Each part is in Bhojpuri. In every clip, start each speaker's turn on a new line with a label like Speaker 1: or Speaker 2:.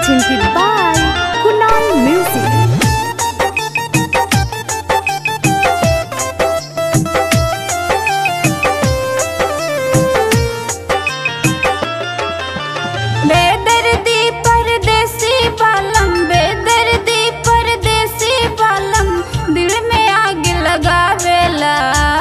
Speaker 1: presented by Kunal Music.
Speaker 2: बेदर्दी परदेसी बालम बेदर्दी परदेसी बालम दिल में आग लगावेला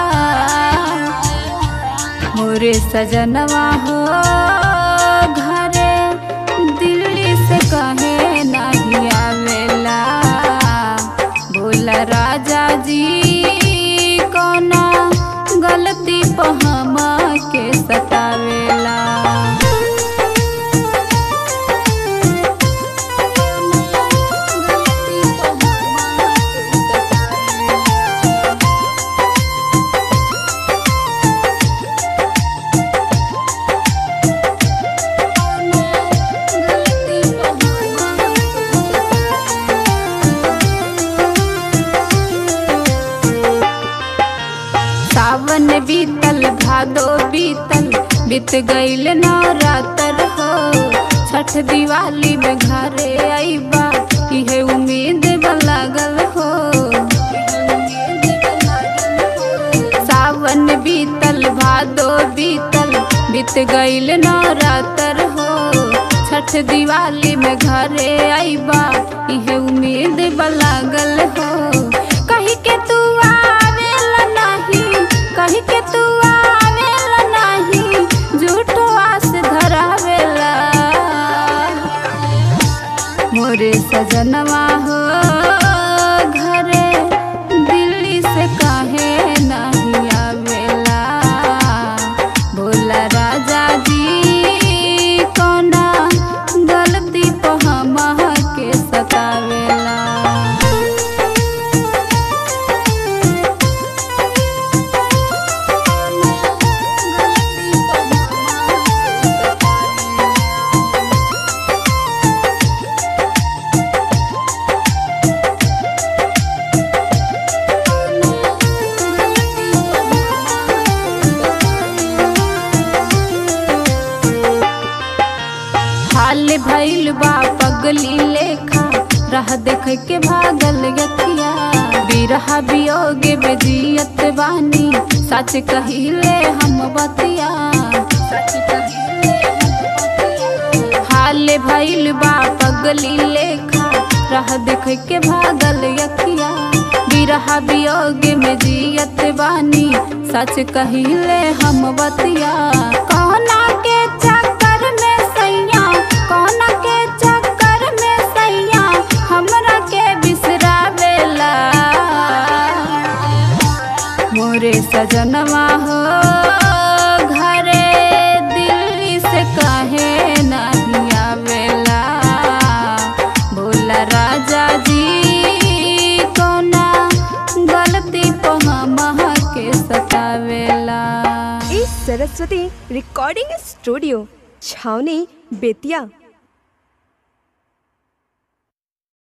Speaker 2: मोरे सजनवा हो घरे दिल्ली से कहे नहीं आवेला बोला राजा जी कोना गलती पे हम के सतावेला सावन बीतल भादो बीतल बीत गईल नवरात्र हो छठ दिवाली में घरे आईबा इहे उम्मीद बा लागल हो सावन बीतल भादो बीतल बीत गईल नवरात्र हो छठ दिवाली में घरे आईबा इहे उम्मीद बा लागल हो कही के तू आवेला नहीं कही के तू आवेला नहीं झूठो आस धरावेला मोरे सजनवा हो घरे दिल्ली से काहे नहीं आवेला बोला राजा जी कोना गलती पे हम के सतावेला हाल भइल बा पगली लेखा रह देख के भागल यथिया बिरहा वियोग में जियत बानी सच कहिले हम बतिया हाल भइल बा पगली लेखा रह देख के भागल यथिया बिरहा वियोग में जियत बानी सच कहिले हम बतिया कहना के चक्कर में सैया कहना के चक्कर में सैया हमरा के बिसरावेला मोरे सजनवा हो घरे दिल्ली से काहे नहीं आवेला बोला राजा जी कोना गलती पे हम के सतावेला
Speaker 1: इस सरस्वती रिकॉर्डिंग स्टूडियो छावनी बेतिया